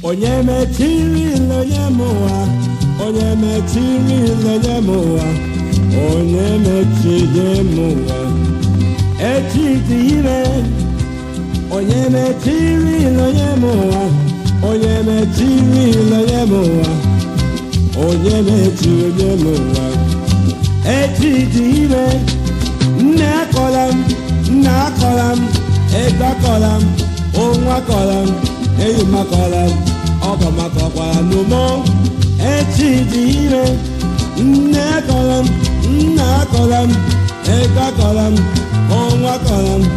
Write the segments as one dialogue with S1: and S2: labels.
S1: onye mechiri onye m ụwa onye mechiri onye m ụwa onye mechiri m ụwa echi dị ire onye mechiri onye m ụwa onye mechiri onye m ụwa onye mechiri onye m ụwa echi dị ire nne akọla m nna akọla m ego akọla m onwe akọla m enyi m akọla m ọgọ m akọkwara n'ụmụ echi dị ire nne akọla m nna akọla m ego akọla m onwe akọla m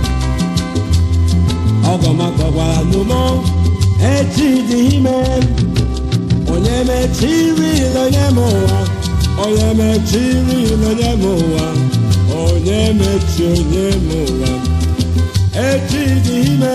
S1: ọgọ m akọkwara n'ụmụ echi dị ime onye mechiri onye m ụwa onye mechiri onye m ụwa onye mechi onye m ụwa echi dị ime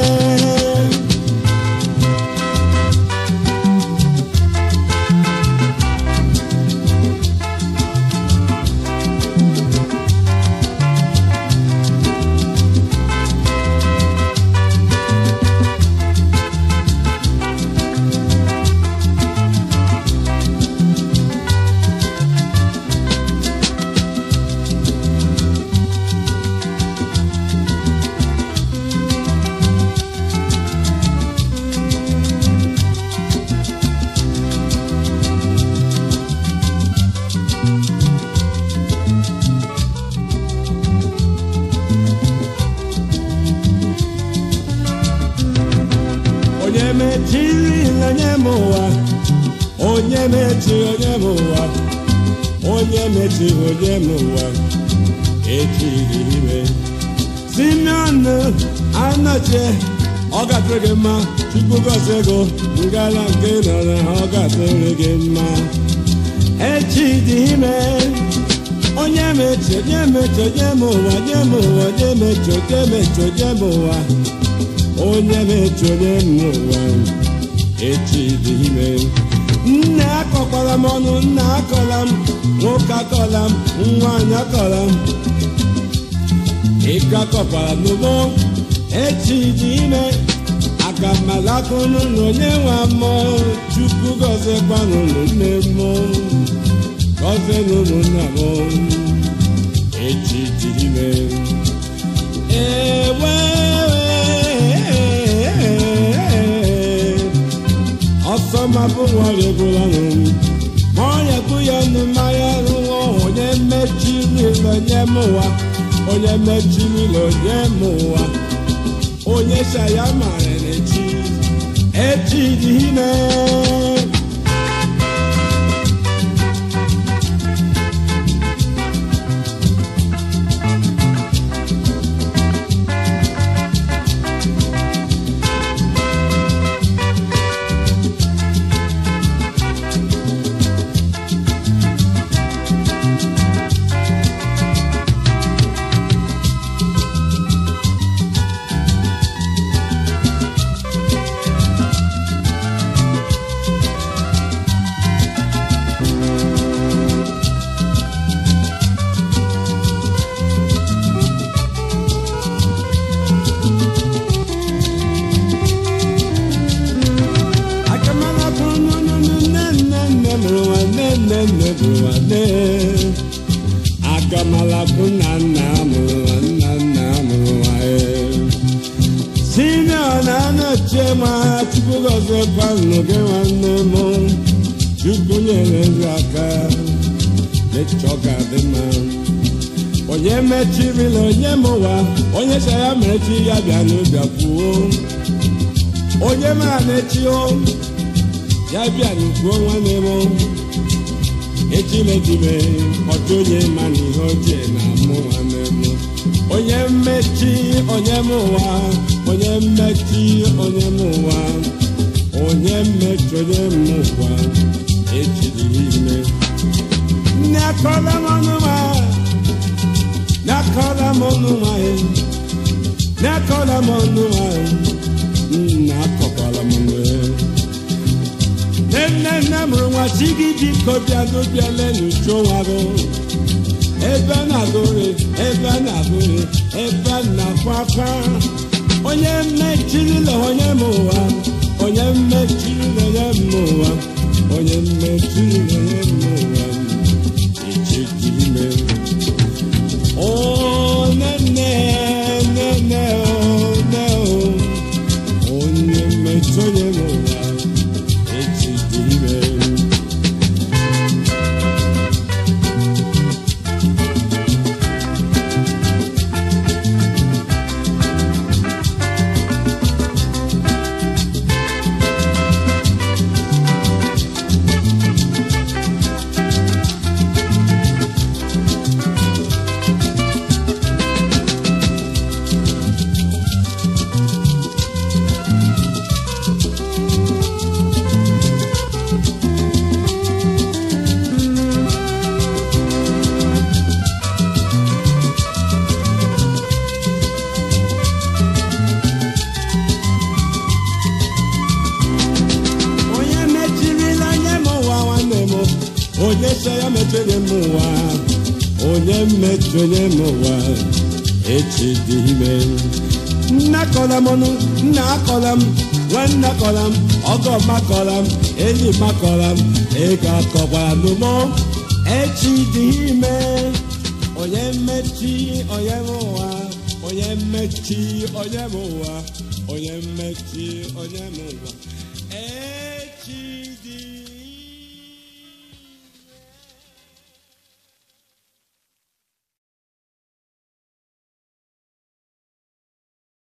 S1: onye mechiri onye m ụwa onye mechiri onye m ụwa onye mechiri onye m ụwa echiri ime simeon anọchie ọ gatụrụ gị mma chukwu gozi ego ngala nke nọ na ọ gatụrụ gị mma echi dị ime onye mechi onye mechi onye m ụwa onye m ụwa onye mechi onye mechi onye m ụwa onye mechi onye m ụwa echi dị ime nne akọkwala m ọnụ nna akọla m nwoke akọla m nwaanyị akọla m ịga akọkwala m n'ugbo echi dị ime aga m alakụnụ na onye nwe mmụọ chukwu gọziekwanụ nne m gọzienụ ụmụnna m echi dị ime ewe ọsọ mabụ nwere egwulanụ ma ọnya bụ ya nụ mmanya rụọ onye mechiri onye m ụwa onye mechiri onye m ụwa onye shaya mara n'echi echi dị ime akamala kunu nunu nne nne nne mụrụ nwa nne nne nne mụrụ nwa nne akamala kuna nna mụrụ nwa nna nna mụrụ nwa ee simeon na-anọchie ma chukwu gọzie kwanụ gị nwanne m chukwu nyere gị aka dịchọ ga-adị mma onye mechirila onye m ụwa onye cha ya mechi ya bịa n'ụbịa kwuo onye mara na-echi o ya bịa n'ukwuo nwanne m echimechime ọchụ onye ma na ihe ochie na mụ nwanne m onye mmechi onye m ụwa onye mmechi onye m ụwa onye mmechi onye m ụwa echiri ime nne akọla m ọnụ ma nne akọla m ọnụ ma nne akọla m ọnụ ma nna akọkwala m nwe nne nne nne mụrụ nwa chi gị biko bịa n'obiala n'uchu nwa gị ebe a na-agụrị ebe a na-agụrị ebe a na-akwa akwa onye mmechirila onye m ụwa onye mmechiri na-enye m ụwa onye mmechiri na-enye m ụwa echi dị ime o nene nene o ne o onye mmechi onye m ụwa echi dị ime onye mechirila nye m ụwa nwanne m onye so ya mechiri m ụwa onye mechonye m ụwa echi dị ime nna kọla m ọnụ nna akọla m nwanne akọla m ọgọ makọla m enyi makọla m ego akọkwara m mụ echi dị ime onye mmechi onye m ụwa onye mmechi onye m ụwa onye mmechi onye m ụwa echi dị